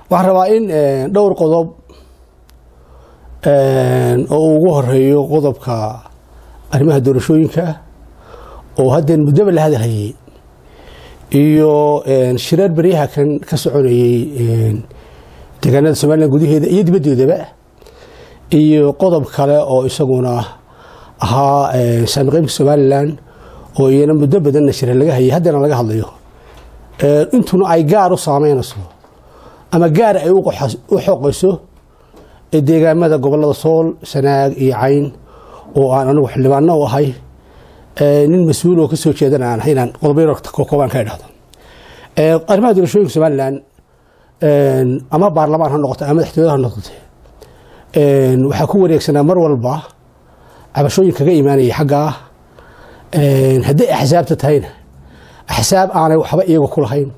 waxaan rabaa in dhowr qodob oo ugu horeeyo qodobka arrimaha doorashooyinka oo haddeen muddaba la hadalhayay iyo shireer beryaha kan ka soconayey deegaanada somalilan gudaheeda iyo dibaddoodaba iyo qodob kale oo isaguna ahaa saami qaybka somalilan oo iyana muddo badanna shire laga hayay haddana laga hadlayo intuna ay gaar u saameynayso ama gaar ay u xoqayso deegaamada gobolada sool sanaag iyo cayn oo aan anigu xildhibaano u ahay nin mas-uul oo kasoo jeedana aan ahay inaan qodobayro koobaan ka idhahdo arrimaha doorashooyinka somalilan ama baarlamaan ha noqoto ama madaxtooyada ha noqote waxaa ku wareegsanaa mar walba cabashooyin kaga imaanayay xaggaa hadday axsaabta tahayna axsaab aanay waxba iyaga ku lahayn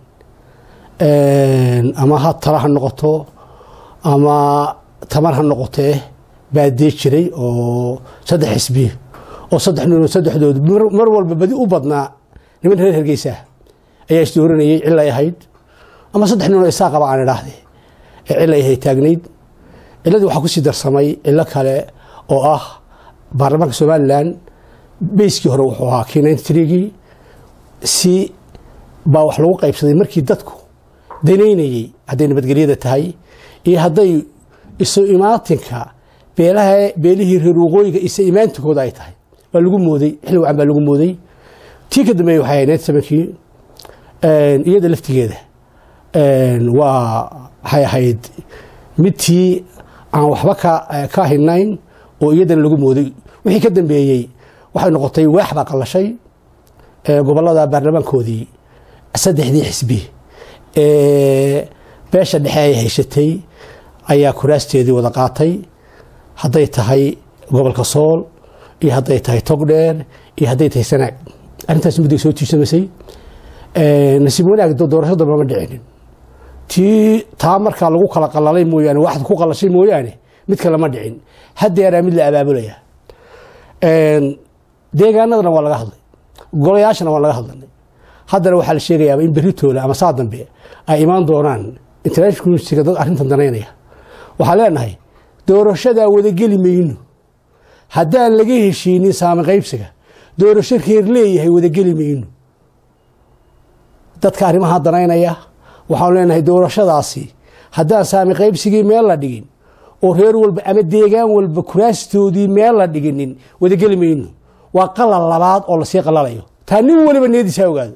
ama ha tala ha noqoto ama tamar ha noqotee baa dee jiray oo saddex xisbi oo saddex nin saddexdood mar walba badi u badnaa niman reer hergeysa ayaa isdooranayay cilay ahayd ama saddex ninoo isaa qaba aan idhaahde ee cilay ahayd taagnayd ciladii waxaa kusii darsamay cilo kale oo ah baarlamaanka somalilan beyskii hore wuxuu ahaa kinantrigii si baa wax lagu qaybsaday markii dadku danaynayey hadday nabadgelyada tahay iyo hadday isu imaatinka beelaha beelihii reer waqooyiga isa imaantinkooda ay tahay waa lagu mooday xilli wacan baa lagu mooday tii ka dambeeyey waxay ahayd samankii iyada laftigeeda waa waxay ahayd midtii aan waxba ka hinayn oo iyadana lagu mooday wixii ka dambeeyey waxay noqotay waax baa qallashay gobolada baarlamaankoodii saddexdii xisbi ee beesha dhexe ay hayshatay ayaa kuraasteedii wada qaatay hadday tahay gobolka sool iyo hadday tahay togdheer iyo hadday tahay sanaag arrintaas mudday soo tiisamaysay nasiib wanaag doorasho damba ma dhicinin tii taa markaa lagu kala qalalay mooyaane waxad ku qalashay mooyaane mid kale ma dhicin haddeeraa mid la abaabulaya deegaanadana waa laga hadlay golayaashana waa laga hadlanay haddana waxaa la sheegayaaba in berritoola ama saa dambe ay imaan doonaan international communitiga dad arrintan danaynaya waxaan leenahay doorashadaa wadageli mayno haddaan laga heshiinin saami qaybsiga doorasho reer leeyahay wadageli mayno dadka arrimaha danaynaya waxaanu leenahay doorashadaasi haddaan saami qaybsigii meel la dhigin oo reer walba ama deegaan walba kuraastoodii meel la dhiginin wadageli mayno waa qalal labaad oo lasii qalalayo taa nin waliba niyadiisa ogaado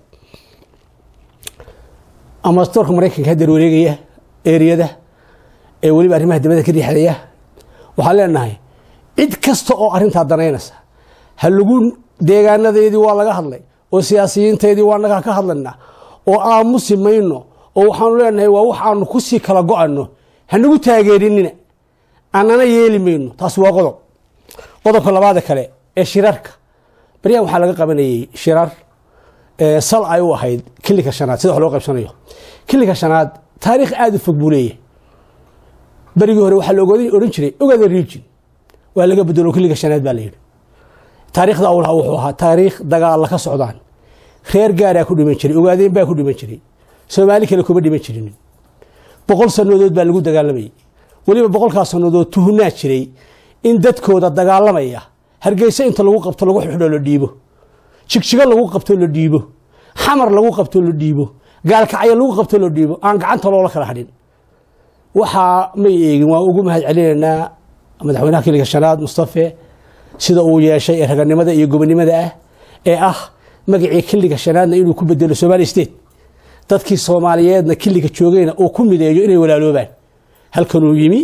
ambasadorka maraykanka hadeer wareegaya eriyada ee weliba arrimaha dibadda ka riixdaya waxaan leenahay cid kasta oo arrintaa danaynaysa ha lagu deegaanadeedii waa laga hadlay oo siyaasiyiinteedii waa naga ka hadlayna oo aamusi mayno oo waxaanu leenahay waa wax aanu kusii kala go-ano hanagu taageerinina anana yeeli mayno taas waa qodob qodobka labaada kale ee shirarka baryahan waxaa laga qabanayey shirar sal ay u ahayd kilinka shanaad sida wax loo qaybsanayo kilinka shanaad taariikh aada u fog buu leeyahay berigii hore waxaa looga odhan jiray ogaada region waa laga bedelo kilinka shanaad baa la yidhi taariikhda awlaha wuxuu ahaa taariikh dagaalla ka socdaan reer gaaraa ku dhiman jiray ogaadeen baa ku dhiman jiray soomaali kale kuma dhiman jirin boqol sannadood baa lagu dagaalamayay weliba boqolkaas sannadood tuhunaa jiray in dadkooda dagaalamaya hargeysa inta lagu qabto lagu xidho la dhiibo jigjigo lagu qabto la dhiibo xamar lagu qabto la dhiibo gaalkacyo lagu qabto la dhiibo aan gacanta loola kala hadhin waxaa may eegin waan ugu mahad celinaynaa madaxweynaha kiliga shanaad mustafe sida uu yeeshay ee raganimada iyo gobonimada ah ee ah magacii kiliga shanaadna inuu ku bedelo somali state dadkii soomaaliyeedna kiliga joogayna uu ku mideeyo inay walaaloobaan halkanuu yimi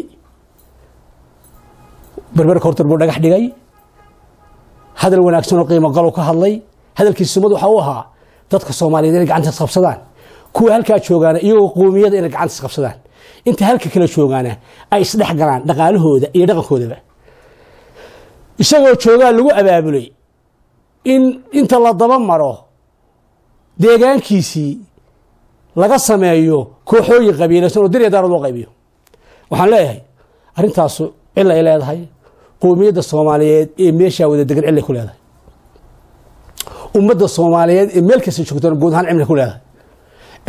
berberka hortar buu dhagax dhigay hadal wanaagsan oo qiimo galow ka hadlay hadalkiisa sumad waxa u ahaa dadka soomaaliyeed inay gacanta isqabsadaan kuwa halkaa joogaana iyagoo qoomiyada inay gacanta isqabsadaan inta halka kala joogaana ay isdhex galaan dhaqaalahooda iyo dhaqankoodaba isagoo joogaa lagu abaabulay in inta la daba maro deegaankiisii laga sameeyo kooxooyin qabiilaysan oo dirya daarad loo qaybiyo waxaan leeyahay arrintaasu cil ay leedahay qoomiyadda soomaaliyeed ee meeshaa wada degan cilay ku leedahay ummadda soomaaliyeed ee meel kasta joogtana guud ahaan cimri ku leedahay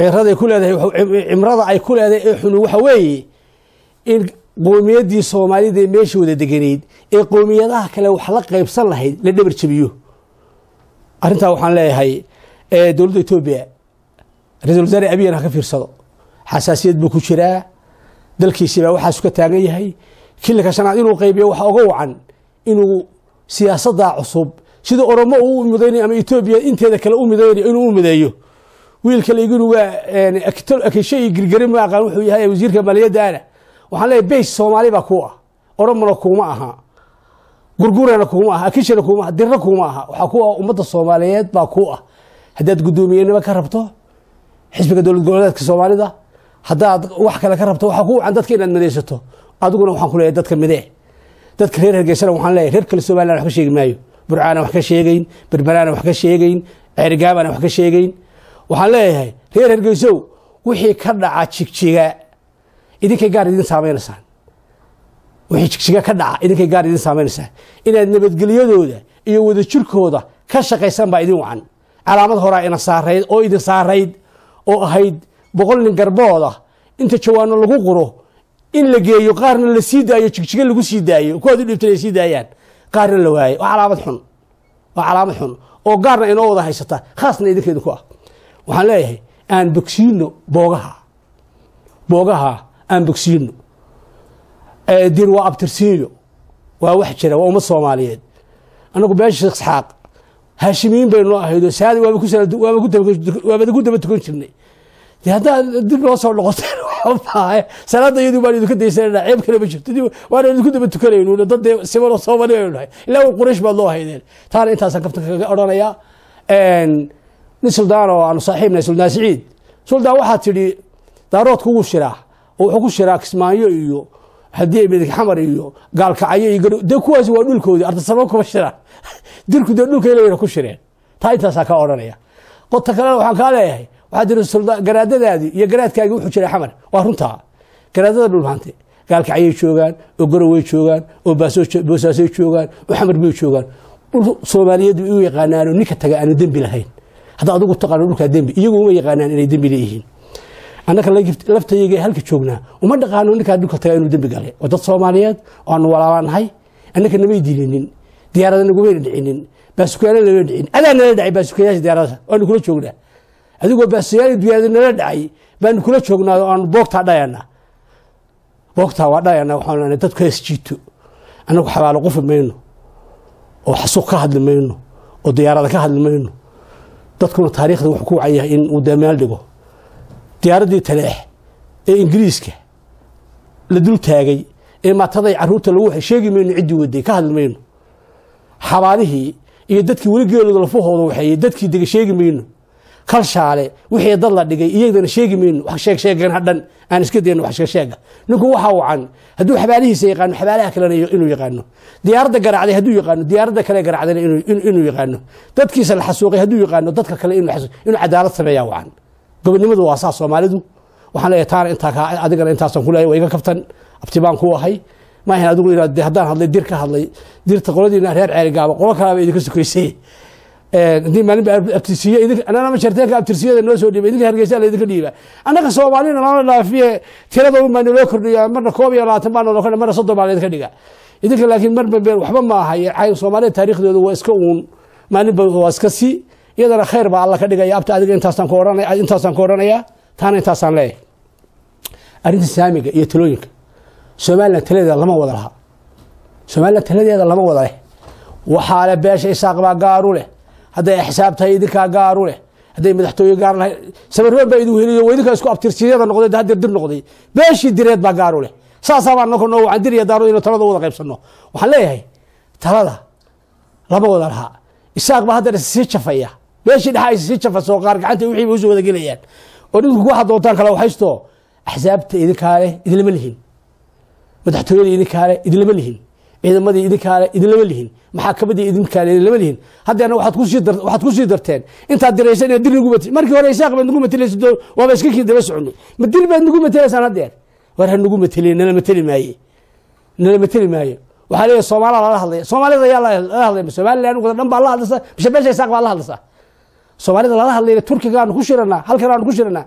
ciraday ku leedahay cimrada ay ku leedahay ee xunu waxa weeye in qowmiyaddii soomaalida ee meesha wada deganeyd ee qowmiyadaha kale wax la qaybsan lahayd la dhabar jabiyo arrintaa waxaan leeyahay dowladda etoobiya ra-isul wasaare abiyan ha ka fiirsado xasaasiyad buu ku jiraa dalkiisii baa waxaasu ka taagan yahay kilika shanaad inuu qaybiyo waxa oga wacan inuu siyaasaddaa cusub sida oromo uu u midaynayo ama etoobiya inteeda kale u midaynayo inuu u mideeyo wiilka layginu waa akisho iyo girgari ma aqaan wuxuu yahay wasiirka maaliyaddaana waxaan leeyahay beys soomaali baa kuu ah oromona kuuma aha gurgurana kuuma aha akishana kuuma aha dirna kuuma aha waxaa ku ah ummadda soomaaliyeed baa kuu ah haddaad guddoomiyenimo ka rabto xisbiga dowlad goboleedka soomaalida haddaad wax kale ka rabto waxaa ku wacan dadka inaad midaysato adiguna waxaan ku leeyahay dadka midee dadka reer hargeysana waxaan leeyahay reer kale somaliland wax ka sheegi maayo burcaana wax ka sheegeyn berberaana wax ka sheegeyn ceerigaabana wax ka sheegeyn waxaan leeyahay reer hargeysow wixii ka dhaca jigjiga idinkay gaar idin saameynaysaan wixii jigjiga ka dhaca idinkay gaar idin saameynaysaan inaad nabadgelyadooda iyo wadajirkooda ka shaqaysan baa idin wacan calaamad horaa ina saarayd oo idin saarayd oo ahayd boqol nin garbooda inta jawaano lagu quro in la geeyo qaarna la sii daayo jigjiga lagu sii daayo kuwaad u dhibtay ay sii daayaan qaarna la waayo waa calaamad xun waa calaamad xun oo gaarna inoo wada haysata khaasna idinka idinku ah waxaan leeyahay aan bogsiino boogaha boogaha aan bogsiino dir waa abtirsiinyo waa wax jira waa ummad soomaaliyeed anagu beesha sheekh isxaaq haashimiin baynu ahaydo saadi waaba ku daba tukan jirnay de haddaad dib noo soo noqoteen waxbaahe salaada iyadu baan idinka daysanana ceeb kale ma jirto waana idinku daba tukanaynu dad dee simanoo soomali baynu nahay ilaa uu quraysh baad loo haydeen taana intaasaan kaftan kaga odhanayaa nin suldaan oo aanu saaxiibnahay suldaan siciid suldaan waxaa tidhi daaroodku wuu shiraa oo wuxuu ku shiraa kismaayo iyo haddii midig xamar iyo gaalkacyo iyo garo dee kuwaasi waa dhulkoodii artasamo kuma shiraan dirku dee dhulkay leeyna ku shireen taa intaasaa kaa odhanaya qota kalena waxaan kaa leeyahay waxaa jira garaadadaadii iyo garaadkaagii wuxuu jiray xamar waa runtaa garaadada dhulmaante gaalkacyay joogaan oo garoway joogaan oo boosaasay joogaan oo xamar bay joogaan dhul soomaaliyeed bay u yaqaanaanoo ninka taga aanu dembi lahayn hadda adigu taqaano dhulkaa dembi iyagu uma yaqaanaan inay dembi leeyihiin annaka laftayaga halka joognaa uma dhaqaano ninkaa dhulka taga inuu dembi galay waa dad soomaaliyeed oo aanu walaalaanahay annaka namay dilinin diyaarada nagumayna dhicinin baasukayaala nama dhicin adaa nala dhacay baasukayaasha diyaarada waanu kula joognaa adigoo baasukayaal diyaarada nala dhacay baanu kula joognaa oo aanu boogtaa dhayana boogtaa waa dhayana waxaan leenahay dadku hees jiito annagu xabaalo qufi mayno oo xasuuq ka hadli mayno oo diyaarada ka hadli mayno dadkuna taariikhda wuxuu ku wacan yahay in uu damaal dhigo diyaaraddii taleex ee ingiriiska la dul taagay ee maataday caruurta lagu waxay sheegi mayno ciddii waday ka hadli mayno xabaalihii iyo dadkii weli geelooda lafahooda waxeeyey dadkii dega sheegi mayno kalshaale wixii dad la dhigay iyadana sheegi mayno wax sheeg sheegan hadhan aan iska dayno wax sheegsheega ninku waxaa wacan hadduu xabaalihiisa yaqaano xabaalaha kalena inuu yaqaano diyaaradda garacday hadduu yaqaano diyaaradda kale garacdayna inuu yaqaano dadkiisa la xasuuqay hadduu yaqaano dadka kale inuu cadaalad sameeyaa wacan gobonimadu waa saa soomaalidu waxaan leeyahay taana intaa adigana intaasan ku leeyahay waa iga kaftan abtibaan ku ahay maahan adigu inaad haddaan hadlay dir ka hadlay dirta qoladiina reer ceerigaaba qolo kalaaba idinka sokaysay haddii maalin ba abtirsiiye anana ma jarteenka abtirsiyada noo soo dhiiba idinka hargeysa la idinka dhiiba annaga soomaalina nala dhaafiye tirada un baa naloo kordhiya marna koob iyo labaatan baa naloo kordhiya marna soddon baa laydinka dhiga idinka laakiin marba been waxba ma aha soomaalida taariikhdooda waa iska uun maalinba waa iska si iyadana khayr baa alla ka dhigaya abta adiga intaasaan ku odhanaya intaasaan ku odhanaya taana intaasaan leeyahay arrinta saamiga iyo talooyinka somalilan taladeeda lama wada laha somalilan taladeeda lama wada leh waxaa le beesha isaaq baa gaaru leh hadday axsaab tahay idinkaa gaaru leh hadday madaxtooye gaar lahay sabarroon baa idin heliyo waa idinkaa isku abtirsiyada noqday hadir dir noqday beeshii direed baa gaaru leh saasaa baa noko noo wacan dir iyo daaro inuu talada wada qaybsanno waxaan leeyahay talada lama wada laha isaaq baa haddana sii jafaya beeshii dhexa ay sii jafasoo qaar gacanta wixii bay usoo wada gelayaan oo dhinku waxaad doontaan kala waxaysto axsaabta idinkaa leh idinlama lihin madaxtooyada idinkaale idinlama lihin ciidamadii idinkaale idinlama lihin maxaakamadii idinkaale idinlama lihin haddeena waxaad ku sii darteen intaad diraysan inaad dir nagu mat markii hore isaaq baad nagu matelaysa waaba iska kii daba soconay ma dir baad nagu matelaysaan haddeer war ha nagu mateli nala mateli maaye nala mateli maayo waxaa leeyahay soomaalaa lala hadlaya soomaalida ayaa lala hadlaya somaliland wada dhan baa la hadlaysa mise beesha isaaq baa la hadlaysa soomaalida lala hadlayna turkiga aanu ku shiranaa halkan aanu ku shiranaa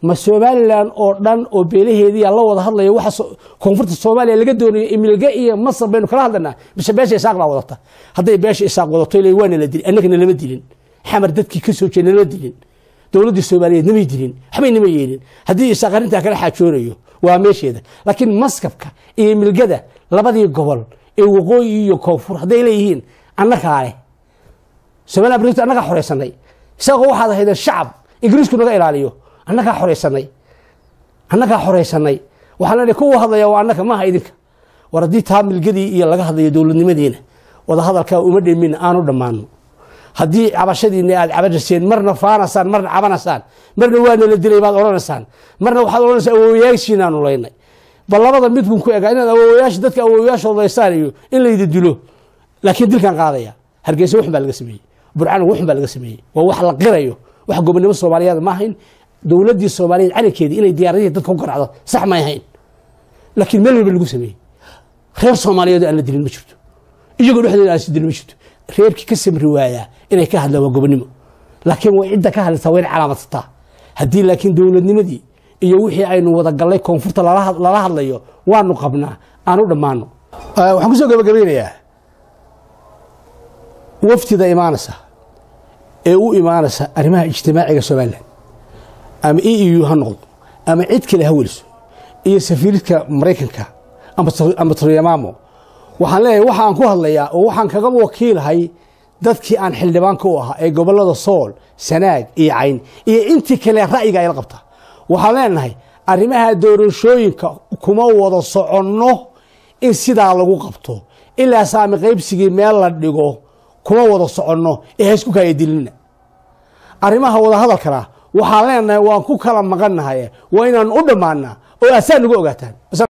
ma somalilan oo dhan oo beelaheediia la wada hadlaya waxa koonfurta soomaaliya laga doonayo imilge iyo masar baynu kala hadlanaa mise beesha isaaq baa wadata hadday beesha isaaq wadato ila waana la dilin annagana lama dilin xamar dadkii ka soo jeeda lama dilin dowladdii soomaaliyeed namay dilin waxbay nama yeelin haddii isaaq arrintaa kala xaajoonayo waa meesheeda laakiin maskabka iyo milgada labadii gobol ee waqooyi iyo koonfur hadday leeyihiin annagaa leh somalilan brit annagaa xoreysanay isagoo waxaad ahaydeen shacab ingiriisku naga ilaaliyo annagaa xoreysanay annagaa xoreysanay waxaa leenahay kuwa hadlaya waa annaga maaha idinka war haddii taa milgadii iyo laga hadlayo dowladnimadiina wada hadalkaa uma dhemin aanu dhammaano haddii cabashadiina aad cabanayseen marna faanasaan marna cabanaysaan marna waana la dilay baad odhanaysaan marna waxaad odhanaysaa awoowayaashiinaanu laynay bal labada midkun ku egaa inaad awoowayaasha dadka awoowayaashooda laysaan iyo in laydi dilo laakiin dilkan qaadaya hargeysa waxun baa laga sameeyey burcana waxun baa laga sameeyey waa wax la qirayo wax gobonimo soomaaliyeed ma ahayn dowladdii soomaaliyeed calankeedii inay diyaaradihii dadka ku garacdo sax may ahayn laakiin meel walba lagu sameeyey reer soomaaliyeed aan la dilin ma jirto iyagoo dhexdooda aan si dilin ma jirto reerkii ka samri waayaa inay ka hadlaan waa gobonimo laakiin way cidda ka hadlaysaa wayna calaamadsataa haddii laakiin dowladnimadii iyo wixii aynu wada gallay koonfurta lala hadlayo waanu qabnaa aanu dhammaano waxaan kusoo gabagabeynayaa waftida imaanaysa ee u imaanaysa arrimaha ijtimaaciga somalilan ama e e u ha noqdo ama cid kale ha weliso iyo safiiridka maraykanka ama taryamaamo waxaan leeyahay waxaan ku hadlayaa oo waxaan kaga wakiilahay dadkii aan xildhibaanka u ahaa ee gobollada sool sanaag iyo cayn iyo intii kale ra'yiga ayla qabta waxaan leenahay arrimaha doorashooyinka kuma wada soconno in sidaa lagu qabto ilaa saami qaybsigii meel la dhigo kuma wada soconno ee haysku kaaya dilina arrimaha wada hadalkana waxaan leenahay waan ku kala maqannahay waa inaan u dhammaanaa oo asaa nagu ogaataan